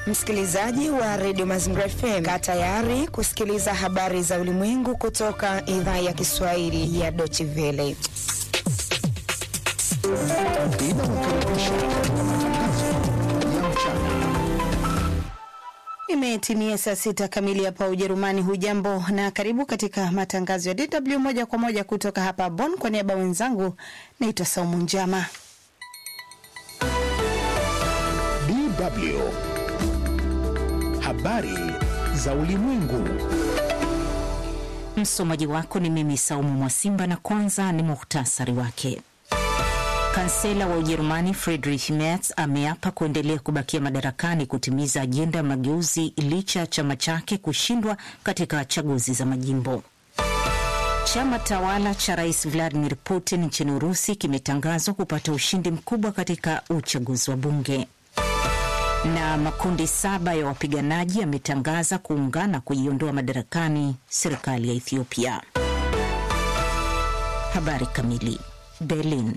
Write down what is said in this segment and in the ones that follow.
Msikilizaji wa redio Mazingira FM, kaa tayari kusikiliza habari za ulimwengu kutoka idhaa ya Kiswahili ya Deutsche Welle. Imetimia saa sita kamili hapa Ujerumani. Hujambo na karibu katika matangazo ya DW moja kwa moja kutoka hapa Bonn. Kwa niaba wenzangu, naitwa Saumu Njama. DW habari za ulimwengu. Msomaji wako ni mimi Saumu Mwasimba, na kwanza ni muhtasari wake. Kansela wa Ujerumani Friedrich Merz ameapa kuendelea kubakia madarakani kutimiza ajenda ya mageuzi licha ya chama chake kushindwa katika chaguzi za majimbo. Chama tawala cha rais Vladimir Putin nchini Urusi kimetangazwa kupata ushindi mkubwa katika uchaguzi wa bunge. Na makundi saba ya wapiganaji yametangaza kuungana kuiondoa madarakani serikali ya Ethiopia. Habari kamili. Berlin.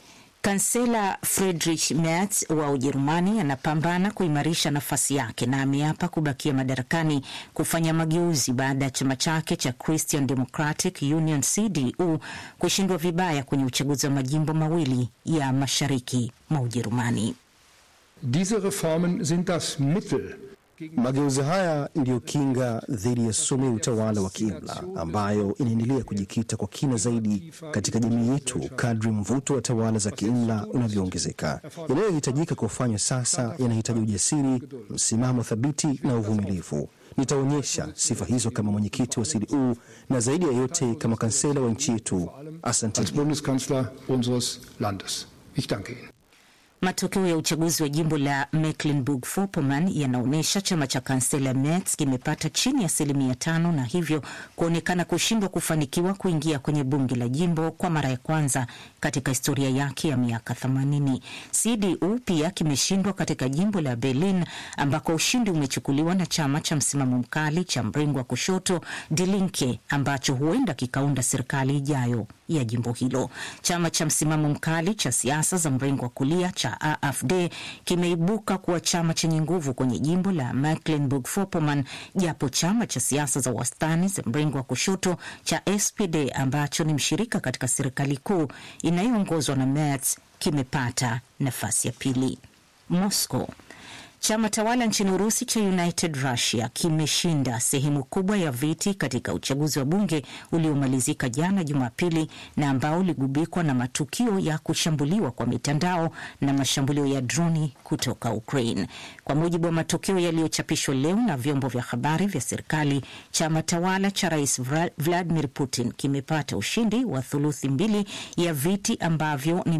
Kansela Friedrich Merz wa Ujerumani anapambana kuimarisha nafasi yake na ameapa kubakia madarakani kufanya mageuzi baada ya chama chake cha Christian Democratic Union CDU kushindwa vibaya kwenye uchaguzi wa majimbo mawili ya mashariki mwa Ujerumani. Diese Reformen sind das Mittel Mageuzi haya ndiyo kinga dhidi ya sumu ya utawala wa kiimla ambayo inaendelea kujikita kwa kina zaidi katika jamii yetu kadri mvuto wa tawala za kiimla unavyoongezeka. Yanayohitajika kufanywa sasa yanahitaji ujasiri, msimamo thabiti na uvumilivu. Nitaonyesha sifa hizo kama mwenyekiti wa CDU na zaidi ya yote kama kansela wa nchi yetu. Asante. als Bundeskanzler unseres Landes. Ich danke Ihnen. Matokeo ya uchaguzi wa jimbo la Mecklenburg-Vorpommern yanaonyesha chama cha kansela Merz kimepata chini ya asilimia tano na hivyo kuonekana kushindwa kufanikiwa kuingia kwenye bunge la jimbo kwa mara ya kwanza katika historia yake ya miaka 80. CDU pia kimeshindwa katika jimbo la Berlin ambako ushindi umechukuliwa na chama cha msimamo mkali cha mrengo wa kushoto Die Linke ambacho huenda kikaunda serikali ijayo ya jimbo hilo. Chama cha msimamo mkali cha siasa za mrengo wa kulia cha AfD kimeibuka kuwa chama chenye nguvu kwenye jimbo la Mecklenburg-Vorpommern, japo chama cha siasa za wastani za mrengo wa kushoto cha SPD ambacho ni mshirika katika serikali kuu inayoongozwa na Merz kimepata nafasi ya pili. Moscow Chama tawala nchini Urusi cha United Russia kimeshinda sehemu kubwa ya viti katika uchaguzi wa bunge uliomalizika jana Jumapili na ambao uligubikwa na matukio ya kushambuliwa kwa mitandao na mashambulio ya droni kutoka Ukraine. Kwa mujibu wa matokeo yaliyochapishwa leo na vyombo vya habari vya serikali, chama tawala cha Rais Vladimir Putin kimepata ushindi wa thuluthi mbili ya viti ambavyo ni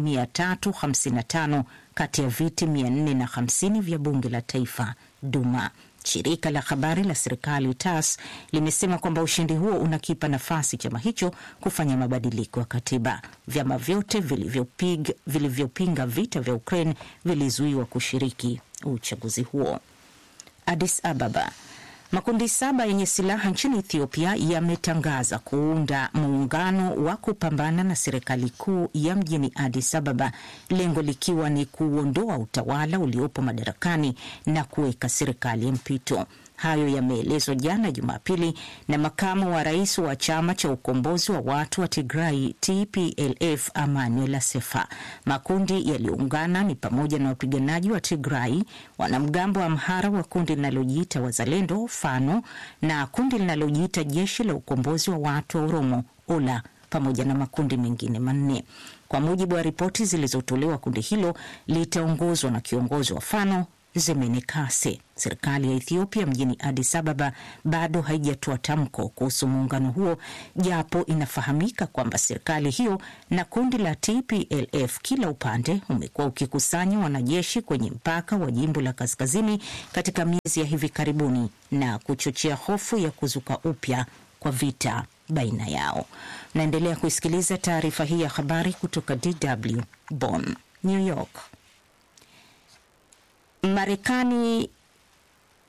355 kati ya viti 450 vya bunge la taifa Duma. Shirika la habari la serikali TASS limesema kwamba ushindi huo unakipa nafasi chama hicho kufanya mabadiliko ya katiba. Vyama vyote vilivyopinga vilivyopinga vita vya Ukraine vilizuiwa kushiriki uchaguzi huo. Addis Ababa. Makundi saba yenye silaha nchini Ethiopia yametangaza kuunda muungano wa kupambana na serikali kuu ya mjini Addis Ababa, lengo likiwa ni kuondoa utawala uliopo madarakani na kuweka serikali ya mpito. Hayo yameelezwa jana Jumapili na makamu wa rais wa chama cha ukombozi wa watu wa Tigrai TPLF Emmanuel Asefa. Makundi yaliyoungana ni pamoja na wapiganaji wa Tigrai, wanamgambo wa Amhara wa kundi linalojiita Wazalendo Fano na kundi linalojiita Jeshi la Ukombozi wa Watu wa Oromo Ola pamoja na makundi mengine manne. Kwa mujibu wa ripoti zilizotolewa, kundi hilo litaongozwa na kiongozi wa Fano Zemene Kase. Serikali ya Ethiopia mjini Addis Ababa bado haijatoa tamko kuhusu muungano huo, japo inafahamika kwamba serikali hiyo na kundi la TPLF kila upande umekuwa ukikusanya wanajeshi kwenye mpaka wa jimbo la kaskazini katika miezi ya hivi karibuni na kuchochea hofu ya kuzuka upya kwa vita baina yao. Naendelea kuisikiliza taarifa hii ya habari kutoka DW Bonn. New York. Marekani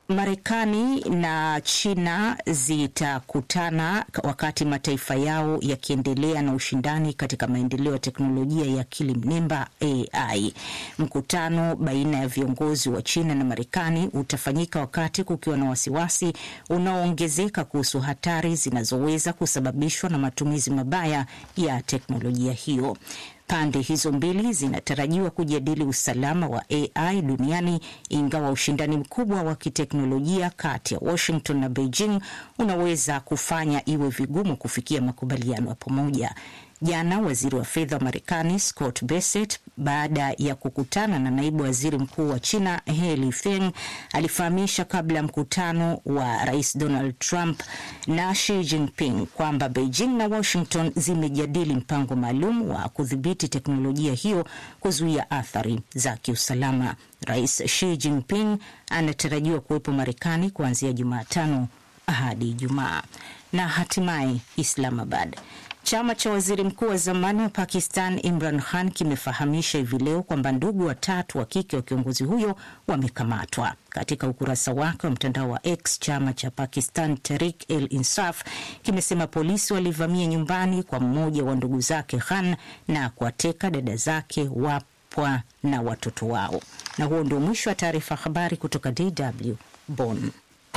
Marekani na China zitakutana wakati mataifa yao yakiendelea na ushindani katika maendeleo ya teknolojia ya akili mnemba AI. Mkutano baina ya viongozi wa China na Marekani utafanyika wakati kukiwa na wasiwasi unaoongezeka kuhusu hatari zinazoweza kusababishwa na matumizi mabaya ya teknolojia hiyo. Pande hizo mbili zinatarajiwa kujadili usalama wa AI duniani, ingawa ushindani mkubwa wa kiteknolojia kati ya Washington na Beijing unaweza kufanya iwe vigumu kufikia makubaliano ya pamoja. Jana waziri wa fedha wa Marekani Scott Bessent, baada ya kukutana na naibu waziri mkuu wa China He Feng, alifahamisha kabla ya mkutano wa rais Donald Trump na Xi Jinping kwamba Beijing na Washington zimejadili mpango maalum wa kudhibiti teknolojia hiyo kuzuia athari za kiusalama. Rais Xi Jinping anatarajiwa kuwepo Marekani kuanzia Jumatano hadi Ijumaa. Na hatimaye Islamabad. Chama cha waziri mkuu wa zamani wa Pakistan Imran Khan kimefahamisha hivi leo kwamba ndugu watatu wa kike wa kiongozi huyo wamekamatwa. Katika ukurasa wake wa mtandao wa X, chama cha Pakistan Tehreek el Insaf kimesema polisi walivamia nyumbani kwa mmoja wa ndugu zake Khan na kuwateka dada zake, wapwa na watoto wao. Na huo ndio mwisho wa taarifa habari kutoka DW Bonn.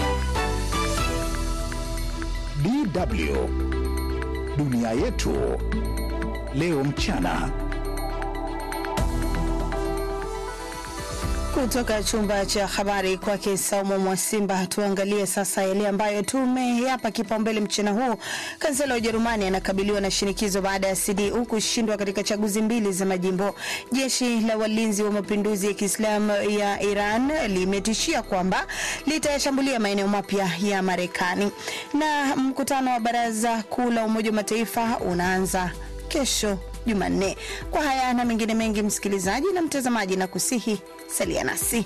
DW Dunia yetu leo mchana. Kutoka chumba cha habari kwake Saumu Mwasimba, tuangalie sasa yale ambayo tumeyapa kipaumbele mchana huu. Kansela wa Ujerumani anakabiliwa na shinikizo baada ya CDU kushindwa katika chaguzi mbili za majimbo. Jeshi la walinzi wa mapinduzi ya Kiislamu ya Iran limetishia kwamba litayashambulia maeneo mapya ya Marekani. Na mkutano wa Baraza Kuu la Umoja wa Mataifa unaanza kesho Jumanne. Kwa haya na mengine mengi, msikilizaji na mtazamaji, na kusihi salia nasi.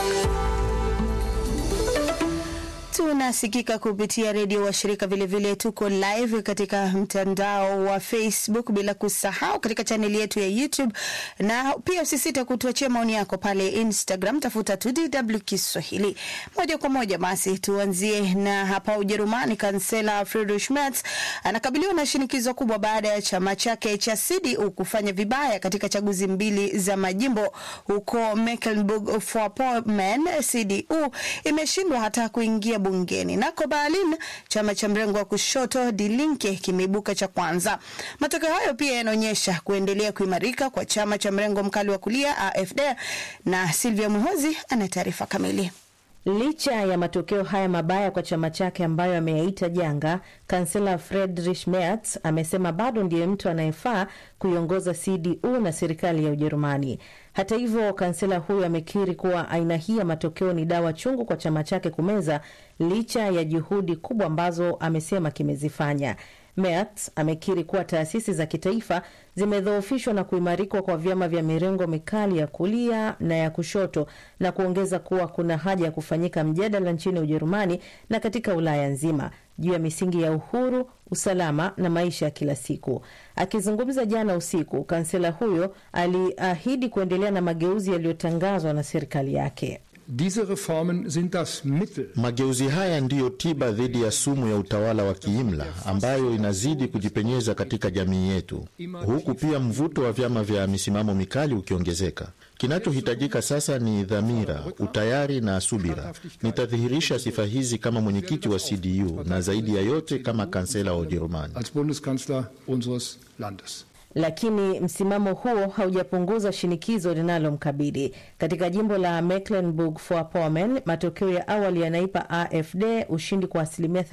Tunasikika kupitia redio washirika, vilevile tuko live katika mtandao wa Facebook, bila kusahau katika chaneli yetu ya YouTube, na pia usisite kutuachia maoni yako pale Instagram, tafuta tu DW Kiswahili. Moja kwa moja basi tuanzie na hapa Ujerumani. Kansela Friedrich Merz anakabiliwa na shinikizo kubwa baada ya chama chake cha CDU kufanya vibaya katika chaguzi mbili za majimbo huko Mecklenburg-Vorpommern. CDU imeshindwa hata kuingia bungeni. Nako Berlin, chama cha mrengo wa kushoto Die Linke kimeibuka cha kwanza. Matokeo hayo pia yanaonyesha kuendelea kuimarika kwa chama cha mrengo mkali wa kulia AfD, na Silvia Muhozi ana taarifa kamili. Licha ya matokeo haya mabaya kwa chama chake ambayo ameyaita janga, kansela Friedrich Merz amesema bado ndiye mtu anayefaa kuiongoza CDU na serikali ya Ujerumani. Hata hivyo, kansela huyo amekiri kuwa aina hii ya matokeo ni dawa chungu kwa chama chake kumeza, licha ya juhudi kubwa ambazo amesema kimezifanya. Merz amekiri kuwa taasisi za kitaifa zimedhoofishwa na kuimarikwa kwa vyama vya mirengo mikali ya kulia na ya kushoto na kuongeza kuwa kuna haja ya kufanyika mjadala nchini Ujerumani na katika Ulaya nzima juu ya misingi ya uhuru, usalama na maisha ya kila siku. Akizungumza jana usiku, kansela huyo aliahidi kuendelea na mageuzi yaliyotangazwa na serikali yake. Diese Reformen sind das Mittel. Mageuzi haya ndiyo tiba dhidi ya sumu ya utawala wa kiimla ambayo inazidi kujipenyeza katika jamii yetu, huku pia mvuto wa vyama vya misimamo mikali ukiongezeka. Kinachohitajika sasa ni dhamira, utayari na subira. Nitadhihirisha sifa hizi kama mwenyekiti wa CDU na zaidi ya yote kama kansela wa Ujerumani. Als Bundeskanzler unseres Landes. Lakini msimamo huo haujapunguza shinikizo linalomkabili katika jimbo la Mecklenburg-Vorpommern. Matokeo ya awali yanaipa AfD ushindi kwa asilimia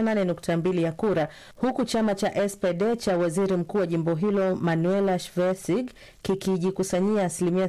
38.2 ya kura, huku chama cha SPD cha waziri mkuu wa jimbo hilo Manuela Schwesig kikijikusanyia asilimia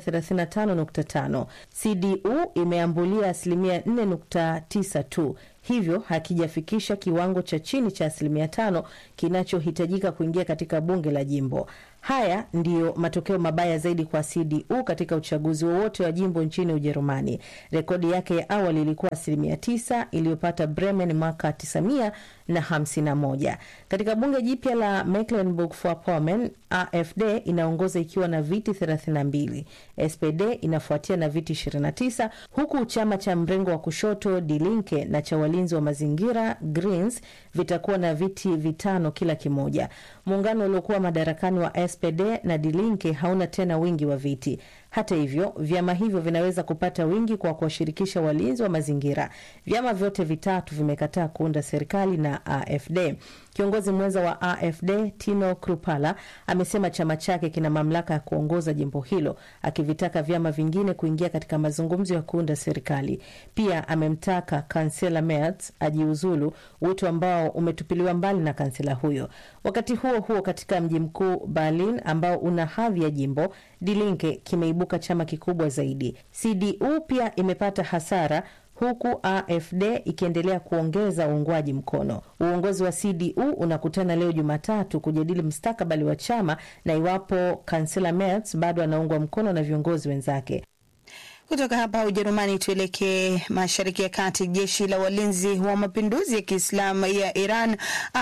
35.5. CDU imeambulia asilimia 4.9 tu hivyo hakijafikisha kiwango cha chini cha asilimia tano kinachohitajika kuingia katika bunge la jimbo. Haya ndiyo matokeo mabaya zaidi kwa CDU katika uchaguzi wowote wa jimbo nchini Ujerumani. Rekodi yake ya awali ilikuwa asilimia tisa iliyopata Bremen mwaka na 51. Katika bunge jipya la Mecklenburg-Vorpommern, AfD inaongoza ikiwa na viti 32, SPD inafuatia na viti 29, huku chama cha mrengo wa kushoto Die Linke na cha walinzi wa mazingira Greens vitakuwa na viti vitano kila kimoja. Muungano uliokuwa madarakani wa SPD na Die Linke hauna tena wingi wa viti. Hata hivyo, vyama hivyo vinaweza kupata wingi kwa kuwashirikisha walinzi wa mazingira. Vyama vyote vitatu vimekataa kuunda serikali na AfD. Kiongozi mwenza wa AfD Tino Krupala amesema chama chake kina mamlaka ya kuongoza jimbo hilo, akivitaka vyama vingine kuingia katika mazungumzo ya kuunda serikali. Pia amemtaka kansela Merz ajiuzulu, wito ambao umetupiliwa mbali na kansela huyo. Wakati huo huo, katika mji mkuu Berlin ambao una hadhi ya jimbo, Die Linke kimeibuka chama kikubwa zaidi. CDU pia imepata hasara huku AfD ikiendelea kuongeza uungwaji mkono. Uongozi wa CDU unakutana leo Jumatatu kujadili mustakabali wa chama na iwapo kansela Merz bado anaungwa mkono na viongozi wenzake. Kutoka hapa Ujerumani tuelekee mashariki ya kati. Jeshi la walinzi wa mapinduzi ya Kiislamu ya Iran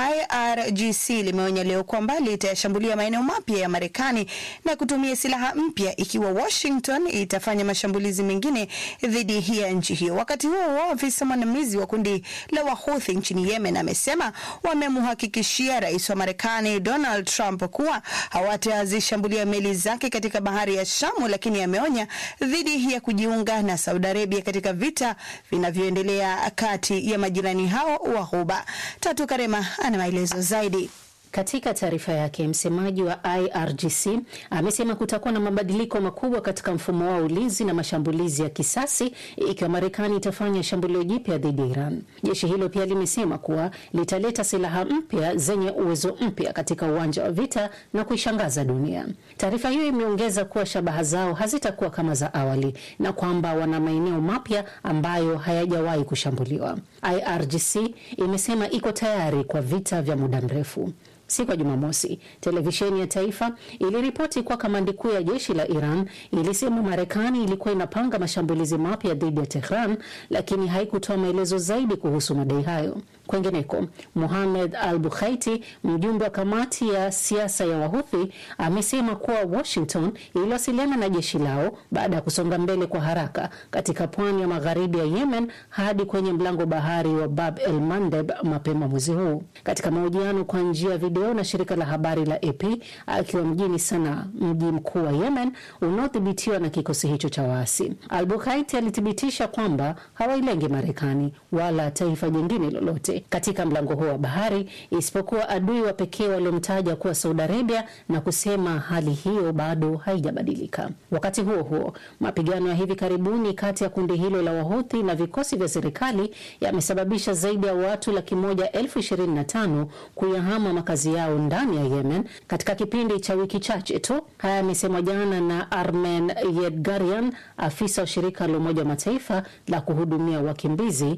IRGC limeonya leo kwamba litayashambulia maeneo mapya ya Marekani na kutumia silaha mpya ikiwa Washington itafanya mashambulizi mengine dhidi ya nchi hiyo. Wakati huo huo, afisa mwandamizi wa kundi la Wahuthi nchini Yemen amesema wamemhakikishia rais wa Marekani Donald Trump kuwa hawatazishambulia meli zake katika bahari ya Shamu, lakini ameonya dhidi ya kujiunga na Saudi Arabia katika vita vinavyoendelea kati ya majirani hao wa Ghuba. Tatu Karema ana maelezo zaidi. Katika taarifa yake msemaji wa IRGC amesema kutakuwa na mabadiliko makubwa katika mfumo wa ulinzi na mashambulizi ya kisasi ikiwa Marekani itafanya shambulio jipya dhidi ya Iran. Jeshi hilo pia limesema kuwa litaleta silaha mpya zenye uwezo mpya katika uwanja wa vita na kuishangaza dunia. Taarifa hiyo imeongeza kuwa shabaha zao hazitakuwa kama za awali na kwamba wana maeneo mapya ambayo hayajawahi kushambuliwa. IRGC imesema iko tayari kwa vita vya muda mrefu. Siku ya Jumamosi, televisheni ya taifa iliripoti kuwa kamandi kuu ya jeshi la Iran ilisema Marekani ilikuwa inapanga mashambulizi mapya dhidi ya Tehran, lakini haikutoa maelezo zaidi kuhusu madai hayo. Kwengineko, Muhamed Al Bukhaiti, mjumbe wa kamati ya siasa ya Wahuthi, amesema kuwa Washington iliwasiliana na jeshi lao baada ya kusonga mbele kwa haraka katika pwani ya magharibi ya Yemen hadi kwenye mlango bahari wa Bab el Mandeb mapema mwezi huu. Katika mahojiano kwa njia ya video na shirika la habari la AP akiwa mjini Sanaa, mji mkuu wa Yemen unaodhibitiwa na kikosi hicho cha waasi, Al Bukhaiti alithibitisha kwamba hawailengi Marekani wala taifa jingine lolote katika mlango huo wa bahari isipokuwa adui wa pekee waliomtaja kuwa Saudi Arabia na kusema hali hiyo bado haijabadilika. Wakati huo huo, mapigano ya hivi karibuni kati ya kundi hilo la Wahuthi na vikosi vya serikali yamesababisha zaidi ya watu laki moja elfu ishirini na tano kuyahama makazi yao ndani ya Yemen katika kipindi cha wiki chache tu. Haya yamesemwa jana na Armen Yedgarian, afisa wa shirika la Umoja wa Mataifa la kuhudumia wakimbizi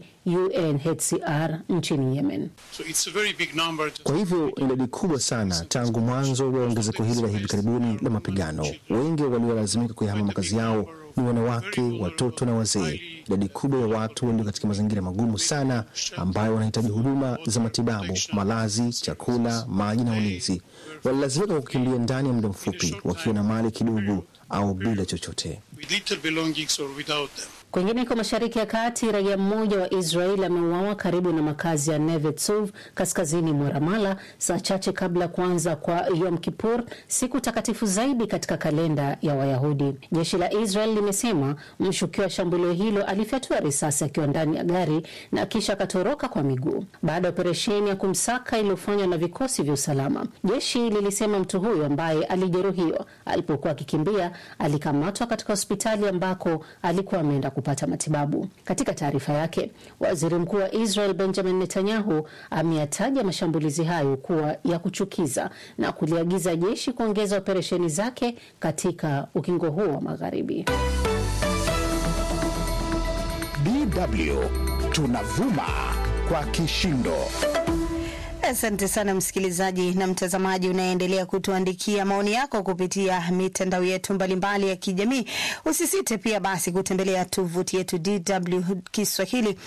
UNHCR nchini Yemen. So it's a very big number. Kwa hivyo idadi kubwa sana tangu mwanzo wa ongezeko hili la hivi karibuni la mapigano. Wengi waliolazimika kuyahama makazi yao ni wanawake, watoto na wazee. Idadi kubwa ya watu walio katika mazingira magumu sana, ambayo wanahitaji huduma za matibabu, malazi, chakula, maji na ulinzi, walilazimika kukimbia ndani ya muda mfupi, wakiwa na mali kidogo au bila chochote. With little belongings or without them. Kwingineko mashariki ya kati, raia mmoja wa Israel ameuawa karibu na makazi ya Neve Tzuv kaskazini mwa Ramala saa chache kabla ya kuanza kwa Yom Kippur, siku takatifu zaidi katika kalenda ya Wayahudi. Jeshi la Israel limesema mshukiwa wa shambulio hilo alifyatua risasi akiwa ndani ya gari na kisha akatoroka kwa miguu baada ya operesheni ya kumsaka iliyofanywa na vikosi vya usalama. Jeshi lilisema mtu huyo ambaye alijeruhiwa alipokuwa akikimbia alikamatwa katika hospitali ambako alikuwa ameenda kupata matibabu. Katika taarifa yake, waziri mkuu wa Israel Benjamin Netanyahu ameyataja mashambulizi hayo kuwa ya kuchukiza na kuliagiza jeshi kuongeza operesheni zake katika ukingo huo wa magharibi. DW tunavuma kwa kishindo. Asante sana msikilizaji na mtazamaji unaendelea kutuandikia maoni yako kupitia mitandao yetu mbalimbali ya kijamii. Usisite pia basi kutembelea tovuti yetu DW Kiswahili